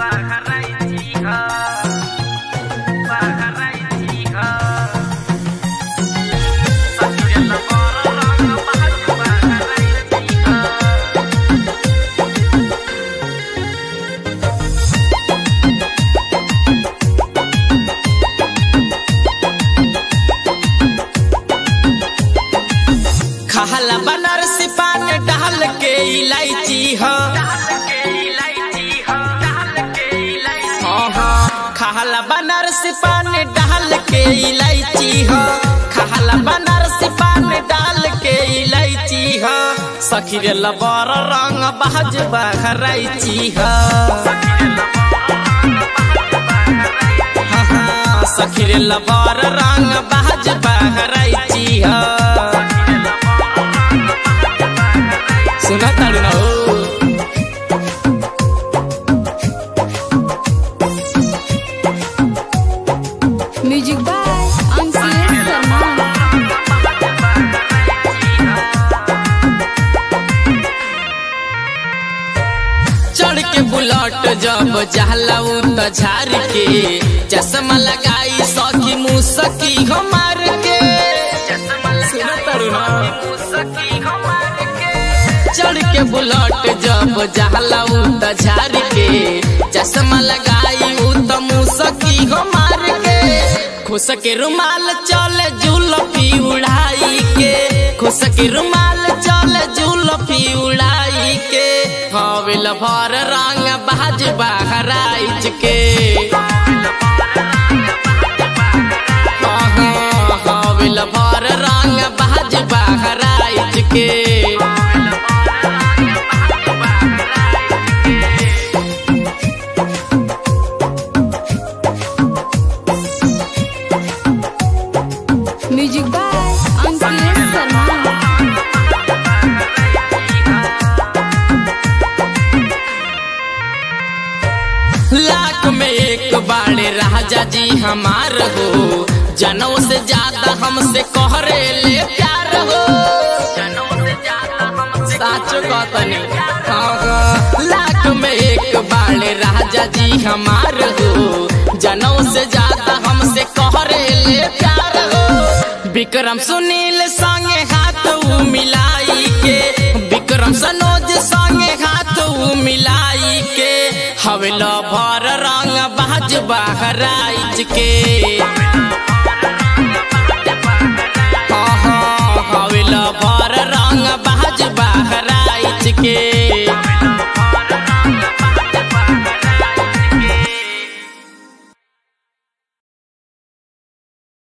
खाला बनारसी पान डाल के इलायची हो हाँ हाँ खाला बनारसी पान डाल के इलायची हो खाला बनारसी पान डाल के इलायची हो सखी रे लबर रंग बाज बहराइची हो हाँ हाँ सखी रे लबर रंग बाज बहराइची हो सुना ताड़ू ना हो म्यूजिक बाय अंकुश शर्मा चढ़ के बुलट जब जहलाऊ त झार के चश्मा लगाई सखी मुसकी हमार के सुना तारू ना चढ़ के बुलट जब जहलाऊ त झार के चश्मा लगाई उ त मुसकी हमार के खुश के रुमाल चले जुलफी उड़ाई के खुश के रुमाल चले जुलफी उड़ाई के हवेल भर रंग बाज बहराइच के हवेल भर रंग बाज बहराइच के म्यूजिक बाय अंकुश शर्मा लाख में एक बाड़े राजा जी हमार हो जनों से ज्यादा हमसे कहरे ले प्यार हो साचो कहतनी हाँ, हाँ। लाख में एक बाड़े राजा जी हमार हो जनों से ज्यादा हमसे कहरे ले प्यार हो विक्रम सुनील संगे हाथ उ मिलाई के विक्रम सनोज संगे हाथ उ मिलाई के हवेला भर रंग बाज बहराइच के